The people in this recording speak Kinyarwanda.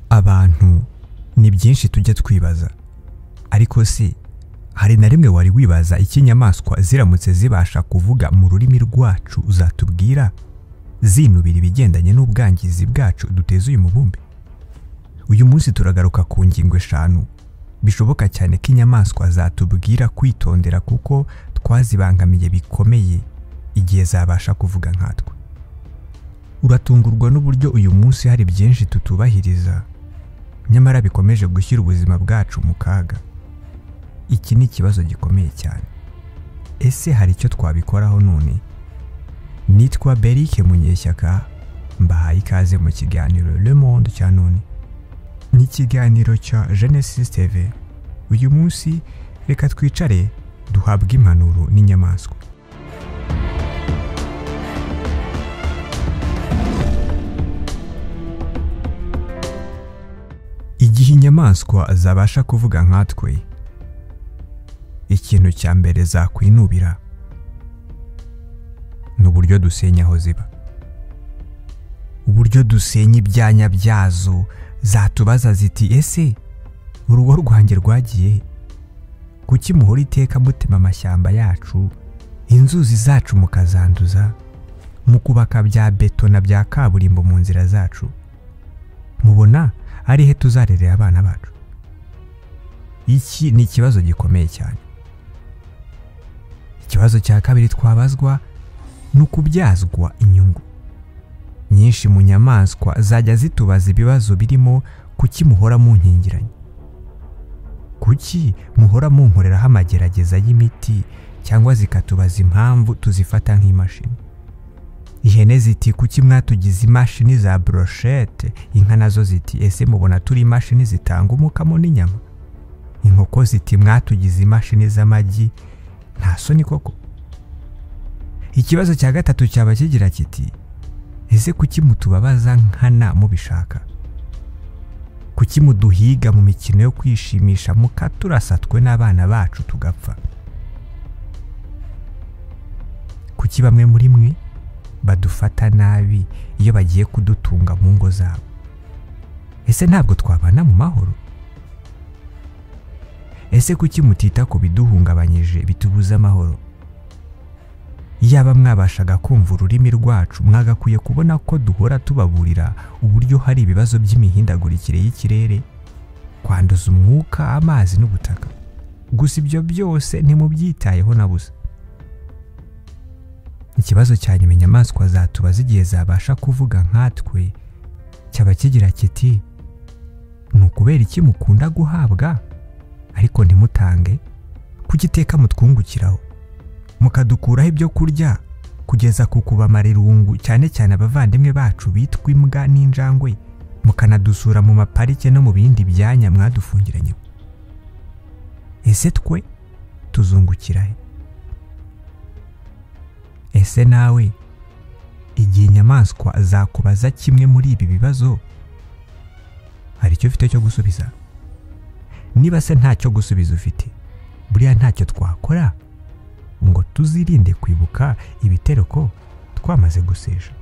abantu ni byinshi tujya twibaza ariko se hari na rimwe wari wibaza icyo inyamaswa ziramutse zibasha kuvuga mu rurimi rwacu zatubwira zinubira ibigendanye n'ubwangizi bwacu duteza uyu mubumbe uyu munsi turagaruka ku ngingo eshanu bishoboka cyane ko inyamaswa zatubwira kwitondera kuko twazibangamiye bikomeye igihe zabasha kuvuga nkatwe uratungurwa n'uburyo uyu munsi hari byinshi tutubahiriza nyamara bikomeje gushyira ubuzima bwacu mu kaga iki ni ikibazo gikomeye cyane ese hari icyo twabikoraho none nitwa berike munyeshyaka mbahaye ikaze mu kiganiro le monde cya none n'ikiganiro cya genesis tv uyu munsi reka twicare duhabwe impanuro n'inyamaswa igihe inyamaswa zabasha kuvuga nkatwe ikintu cya mbere zakwinubira ni uburyo dusenya aho ziba uburyo dusenya ibyanya byazo zatubaza ziti ese urugo rwanjye rwagiye he? kuki muhora iteka mutema amashyamba yacu inzuzi zacu mukazanduza mu kubaka bya beto na bya kaburimbo mu nzira zacu mubona ari he tuzarerera abana bacu iki ni ikibazo gikomeye cyane ikibazo cya kabiri twabazwa ni ukubyazwa inyungu nyinshi mu nyamaswa zajya zitubaza ibibazo birimo kuki muhora munkingiranye kuki muhora munkoreraho amagerageza y'imiti cyangwa zikatubaza impamvu tuzifata nk'imashini ihene ziti kuki mwatugize imashini za broshete inka nazo ziti ese mubona turi imashini zitanga umukamo n'inyama inkoko ziti mwatugize imashini z'amagi nta soni koko ikibazo cya gatatu cyaba kigira kiti ese kuki mutubabaza nkana mubishaka kuki muduhiga mu mikino yo kwishimisha mukaturasatwe n'abana bacu tugapfa kuki bamwe muri mwe badufata nabi iyo bagiye kudutunga mu ngo zabo ese ntabwo twabana mu mahoro ese kuki mutita ku biduhungabanyije bitubuza amahoro yaba mwabashaga kumva ururimi rwacu mwagakwiye kubona ko duhora tubaburira uburyo hari ibibazo by'imihindagurikire y'ikirere kwanduza umwuka amazi n'ubutaka gusa ibyo byose ntimubyitayeho na busa ikibazo cya nyuma inyamaswa zatubaza igihe zabasha kuvuga nkatwe cyaba kigira kiti ni ukubera iki mukunda guhabwa ariko ntimutange kugiteka mutwungukiraho mukadukuraho ibyo kurya kugeza ku kubamarerungu cyane cyane abavandimwe bacu bitwa imbwa n'injangwe mukanadusura mu maparike no mu bindi byanya mwadufungiranye ese twe tuzungukira he ese nawe igihe inyamaswa zakubaza kimwe muri ibi bibazo hari icyo ufite cyo gusubiza niba se ntacyo gusubiza ufite buriya ntacyo twakora ngo tuzirinde kwibuka ibitereko twamaze gusesha